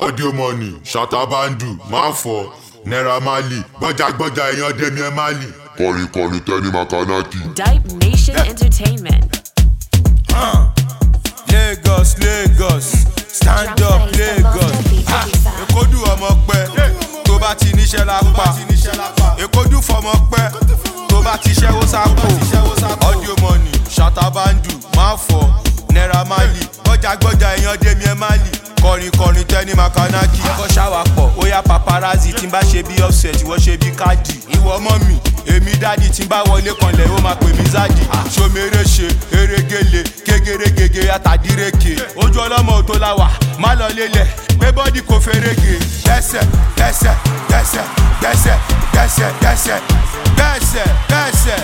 audio money ṣàtàbàndù máa fọ naira marley gbọ́jàgbọ́jà èèyàn dẹ́mi ẹ̀ marley. kọrin kọrin tẹni makanaki. Dipe Nation Entertainment. Lagos Lagos stand up Lagos Ah, Èkódù ọmọ pẹ tó bá ti níṣẹ́ lápá Èkódù fọmọ pẹ tó bá ti ṣẹ́wó sápò audio money ṣàtàbàndù máa fọ naira marley gbọ́jàgbọ́jà èèyàn dèmi ẹ̀ marley kọrin kọrin tẹni makanaki. ẹkọ ṣáwà pọ̀ ó yá paparazzi tí n bá ṣe bí offset ìwọ ṣe bí káàdì. ìwọ ọmọ mi èmi dádì tí n bá wọlé kanlẹ̀ ó máa pè mí záàdì. ṣomere ṣe erégele kégerégege àtàdíreke. ojú ọlọ́mọ tó la wà má lọ lélẹ̀ pé bọ́dì kò ferege. dẹ́sẹ̀ dẹ́sẹ̀ dẹ́sẹ̀ dẹ́sẹ̀ dẹ́sẹ̀ dẹ́sẹ̀ dẹ́sẹ̀ dẹ́sẹ̀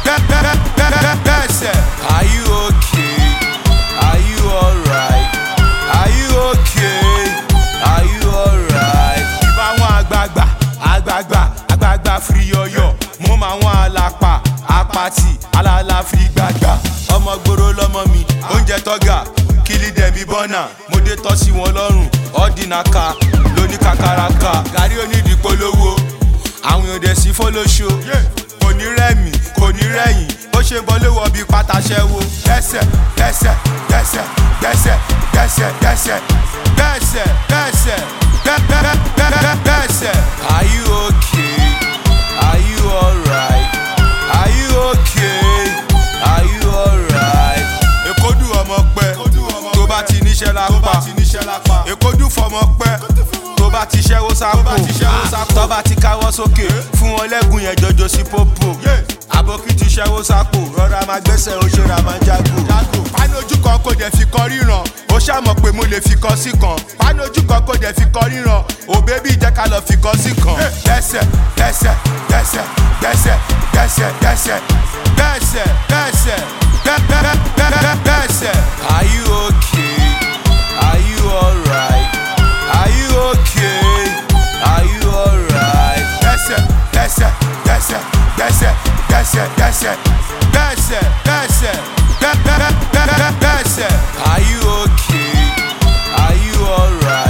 dẹ́sẹ̀ dẹ́sẹ̀. are you okay? are you alright? are you okay? are you alright? ìbá wọn àgbààgbà àgbààgbà àgbààgbà firi yọyọ mo máa wọn àlàpà apàtì alala firi gbàgbà ọmọ gbòòrò lọmọ mi oúnjẹ tọ́gà kílí dẹ̀bi bọ́nà mo dé tọ́ sí wọn lọ́rùn ọ́dínàká lóní kàkàràkà gàrí onídìí polówó àwọn èèyàn dẹ̀ sí fọlọ́ṣọ kò ní rẹ́mi kò ní rẹ́yìn bó ṣe bọ́ ló wọ bí pátáṣẹ́wó dẹ́sẹ̀ dẹ́sẹ̀ dẹ́sẹ̀ dẹ́sẹ̀ dẹ́sẹ̀ dẹ́sẹ̀ dẹ́sẹ̀ dẹ́sẹ̀ dẹ́sẹ̀ dẹ́sẹ̀. are you okay? are you alright? are you okay? are you alright? èkódù ọmọ pẹ tó bá ti níṣẹ́ lápá èkódù fọmọ pẹ tó bá ti ṣẹ́wó sápò tó bá ti káwọ́ sókè fún wọn lẹ́gùn yẹn jọjọ sí pópó àbókí ti ṣẹ́wó sápò rọra máa gbẹ́sẹ̀ ó ṣera máa jágò. pánú ojú kan kò dẹ̀ fi kọ ríran ó ṣàmọ̀ pé mo lè fi kọ sí kan pánú ojú kan kò dẹ̀ fi kọ ríran ò bébí jẹ́ ká lọ fi kọ sí kan. dẹ́sẹ̀ dẹ́sẹ̀ dẹ́sẹ̀ dẹ́sẹ̀ dẹ́sẹ̀ dẹ́sẹ̀ dẹ́sẹ̀ dẹ́sẹ̀ dẹ́sẹ̀ dẹ́sẹ̀. are you okay? are you alright? are you okay? are you alright? dẹ́sẹ̀ dẹ́sẹ̀ dẹ́sẹ̀ dẹ́sẹ̀ dẹ́sẹ̀ dẹ́sẹ̀ dẹ́sẹ̀ dẹ́sẹ̀ dẹ́sẹ̀ dẹ́sẹ̀. are you okay? are you alright?